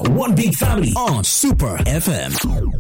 One big family on Super FM.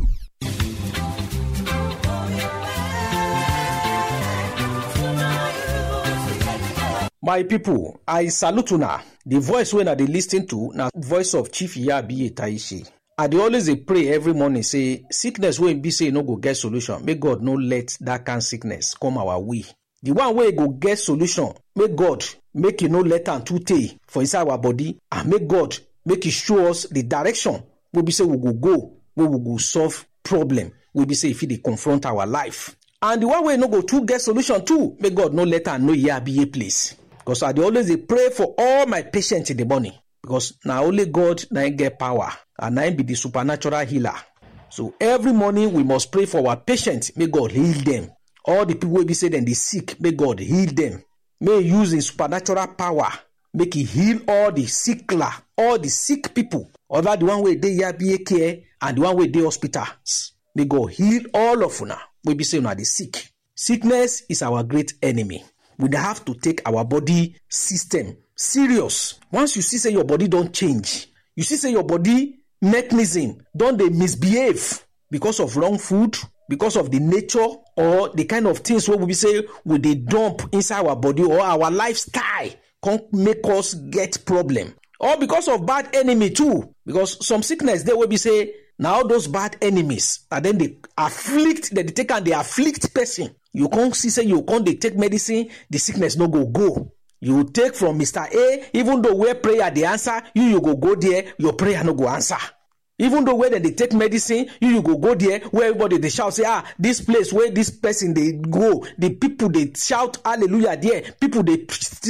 my pipo i salute una di voice wey una dey lis ten to na voice of chief yabi taishi i dey always dey pray every morning say sickness wey be say e no go get solution make god no let dat kind sickness come our way the one wey go get solution make god make e no let am too tey for inside our body and make god make e show us the direction wey be say we go go wey we go solve problem wey be say e fit dey confront our life and the one wey no go too get solution too make god no let am know yabiye place because i dey always dey pray for all my patients in the morning because na only god na im get power and na im be the supernatural healer so every morning we must pray for our patients make god heal them all the people wey be say dem dey sick make god heal them may he use him supernatural power make he heal all the sickler all the sick people other the one wey dey yabiye care and the one wey dey hospitals may god heal all of una wey be say una dey sick sickness is our great enemy we dey have to take our body system serious once you see say your body don change you see say your body mechanism don dey misbehave because of wrong food because of the nature or the kind of things wey we be say we dey dump inside our body or our lifestyle come make us get problem or because of bad enemy too because some sickness dey wey be say na all those bad enemies na dem dey afflict dem dey take am dey afflict person you come see say you come dey take medicine the sickness no go go you take from mr a even though where prayer dey answer you you go go there your prayer no go answer even though where dem dey take medicine you you go go there where everybody dey shout say ah this place wey this person dey go the people dey shout hallelujah there people dey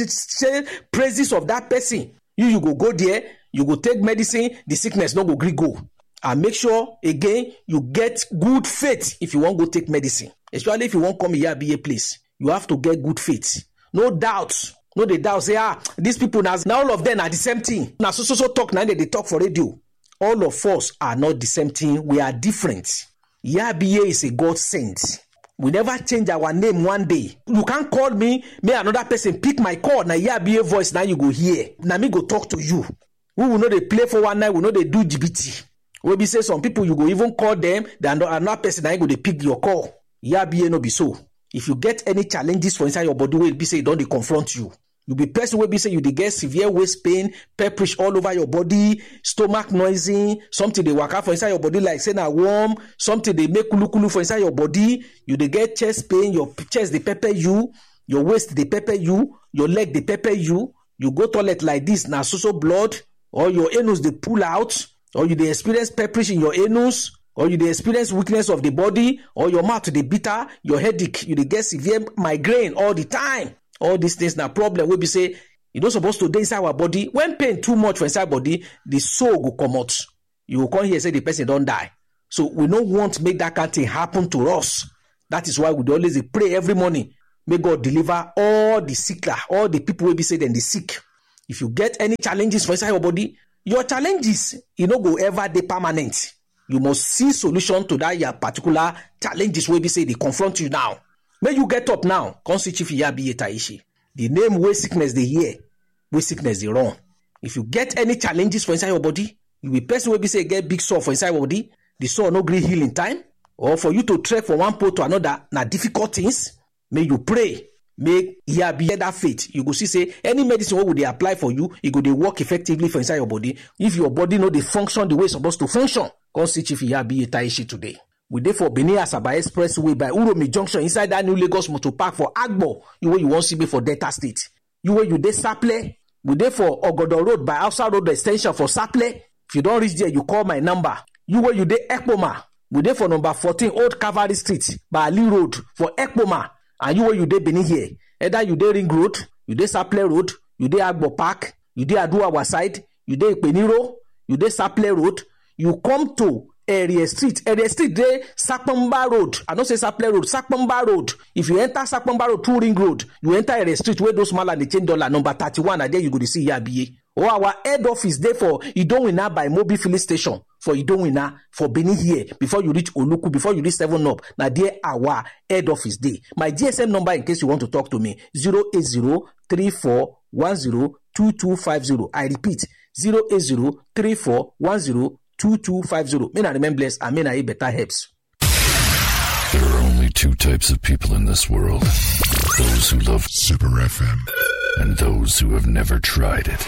say praises of that person you you go go there you go take medicine the sickness no go gree go and make sure again you get good faith if you wan go take medicine especially if you wan come iyabiye place you have to get good faith no doubt no dey doubt say ah these people na na all of them na the same thing na so so so talk na dem dey talk for radio all of us are not the same thing we are different iyabiye is a god sent we never change our name one day you can call me may another person pick my call na iyabiye voice na you go hear na me go talk to you we will no dey play for one night we no dey do jibiti wey be say some people you go even call them then another person na him go dey pick your call yabiye no be so if you get any challenges for inside your body wey be say e don dey confront you you be person wey be say you dey get severe waist pain pepperish all over your body stomach noisy something dey waka for inside your body like say na worm something dey make kulukulu for inside your body you dey get chest pain your chest dey pepper you your waist dey pepper you your leg dey pepper you you go toilet like this na so so blood or your anus dey pull out or you dey experience pepperish in your anus or you dey experience weakness of the body or your mouth dey bitter your headache you dey get severe migraine all the time all these things na problem wey be say e no suppose to dey inside our body when pain too much for inside body the soul go comot you go come hear say the person don die so we no want make that kind thing happen to us that is why we dey always dey pray every morning make god deliver all the sickler all the people wey be say dem dey sick if you get any challenges for inside your body your challenges e no go ever dey permanent you must see solution to that your particular challenges wey be say dey confront you now make you get up now come see chief iyabiye taishi the name wey sickness dey hear wey sickness dey run if you get any challenges for inside your body you be person wey be say get big sore for inside your body the sore no gree heal in time or for you to trek from one pole to another na difficult things make you pray make iyabiye that faith you go see say any medicine wey we dey apply for you e go dey work effectively for inside your body if your body no dey function the way e suppose to function come see chief iyabiye taishi today we dey for benin asaba expressway by uromi junction inside that new lagos motor park for agbo you wey you wan see me for delta state you wey you dey saple we dey for ogodo road by hausa road ex ten sion for saple if you don reach there you call my number you wey you dey ekpoma we dey for number fourteen old calvary street by ali road for ekpoma and you wey you dey benin here either you dey ring road you dey saple road you dey agbo park you dey aduawa side you dey ipeniro you dey saple road you come to area street area street dey sapamba road i no say saple road sapamba road if you enter sapamba road through ring road you enter area street wey those mala dey change dollar number thirty-one na there you go dey see yabiye or our head office dey for idowina by mobil filling station for idowina for benin here before you reach oluku before you reach seven up na there our head office dey my gsm number in case you want to talk to me zero eight zero three four one zero two two five zero i repeat zero eight zero three four one zero two two five zero may na remain blessed and may na eat better herbs. There are only two types of people in this world those who love Super FM. and those who have never tried it.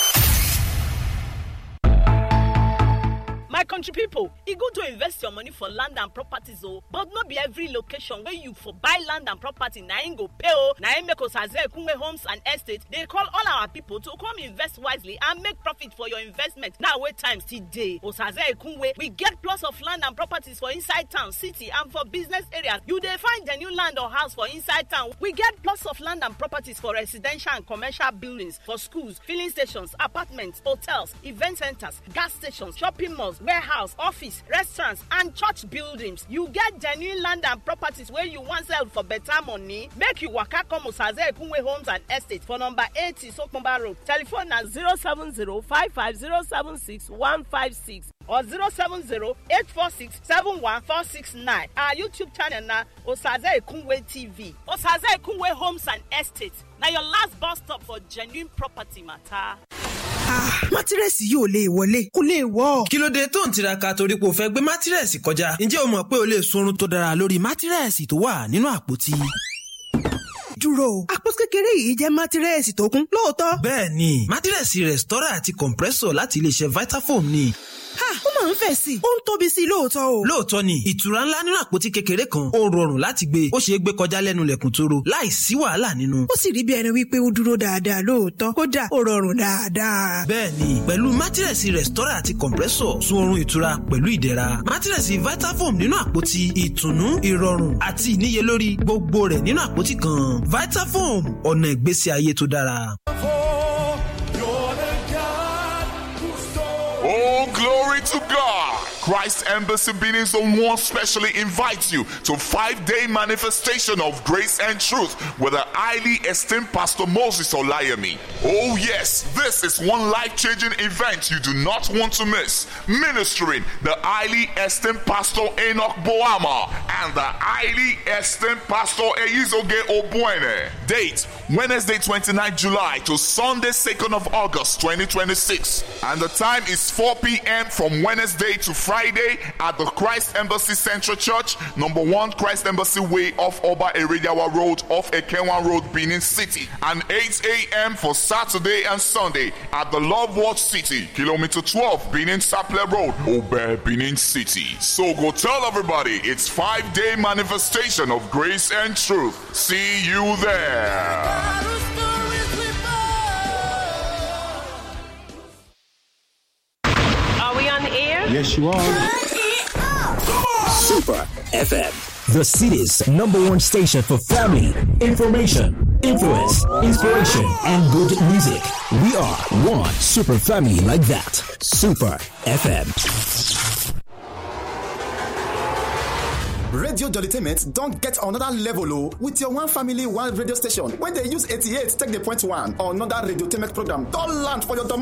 my country pipo e good to invest your money for land and properties o but no be every location wey you for buy land and property na im go pay o na im make osaze ekunwe homes and estates dey call all our pipo to come invest wisely and make profit for your investment now wey time still dey osaze ekunwe we get plots of land and properties for inside town city and for business areas you dey find the new land or house for inside town we get plots of land and properties for residential and commercial buildings for schools filling stations apartments hotels event centres gas stations shopping malls warehouse office restaurants and church buildings you get genuine land and properties wey you wan sell for better money make you waka come osaze ekunwe homes and estates for number eighty sokomba road telephone na zero seven zero five five zero seven six one five six or zero seven zero eight four six seven one four six nine our youtube channel na osaze ekunwe tv osaze ekunwe homes and estates na your last bus stop for genuine property matter. mátírẹ́sì yìí ò lè wọlé kò lè wọ́. kí ló dé tó ń tiraka torí pé o fẹ́ gbé mátírẹ́sì kọjá ǹjẹ́ o mọ̀ pé o lè sunrun tó dára lórí mátírẹ́sì tó wà nínú àpótí. dúró àpò kékeré yìí jẹ́ mátírẹ́sì tó kún lóòótọ́. bẹ́ẹ̀ ni mátírẹ́sì rẹ̀stọ́rà àti compressor láti iléeṣẹ́ vitafoam ni. ha ó máa ń fẹ̀ sí i ó ń tóbi sí i lóòótọ́ o. lóòótọ́ ni ìtura ńlá nínú àpótí kékeré kan ó rọrùn láti gbé ó ṣeé gbé kọjá lẹ́nu lẹ̀kùn tóró láì sí wàhálà nínú. ó sì rí bí ẹni wípé ó dúró dáadáa lóòótọ́ kódà ó rọrùn dáadáa. bẹ́ẹ̀ni pẹ̀lú mátírẹ̀sì rẹ̀stọ́rà àti compressor sun oorun ìtura pẹ̀lú ìdẹ̀ra mátírẹ̀sì vitafoam nínú àpótí ìtùnú ìrọ̀rùn àti ìníyelórí gbogbo rẹ̀ nínú àpótí kan vitafoam ọ̀nà ìgbésí ayé tó dára. Oh, glory to God! Christ Embassy Benin Zone 1 specially invites you to five-day manifestation of grace and truth with the highly esteemed Pastor Moses Olayemi. Oh yes, this is one life-changing event you do not want to miss. Ministering the highly esteemed Pastor Enoch Boama and the highly esteemed Pastor Eizoge Obuene. Date, Wednesday 29 July to Sunday 2nd of August 2026. And the time is 4 p.m. from Wednesday to Friday at the Christ Embassy Central Church, number 1 Christ Embassy Way off Oba Eridawa Road off Ekenwan Road, Benin City. And 8 a.m. for Saturday and Sunday at the Love Watch City, kilometer 12 Benin Saple Road, Obe Benin City. So go tell everybody it's five day manifestation of grace and truth. See you there. Are we on the air? Yes, you are. Super FM, the city's number one station for family, information, influence, inspiration, and good music. We are one super family like that. Super FM. radio jollytainment don get another level o with your one family one radio station wey dey use 88 take dey point one another radiotainment program don land for your domot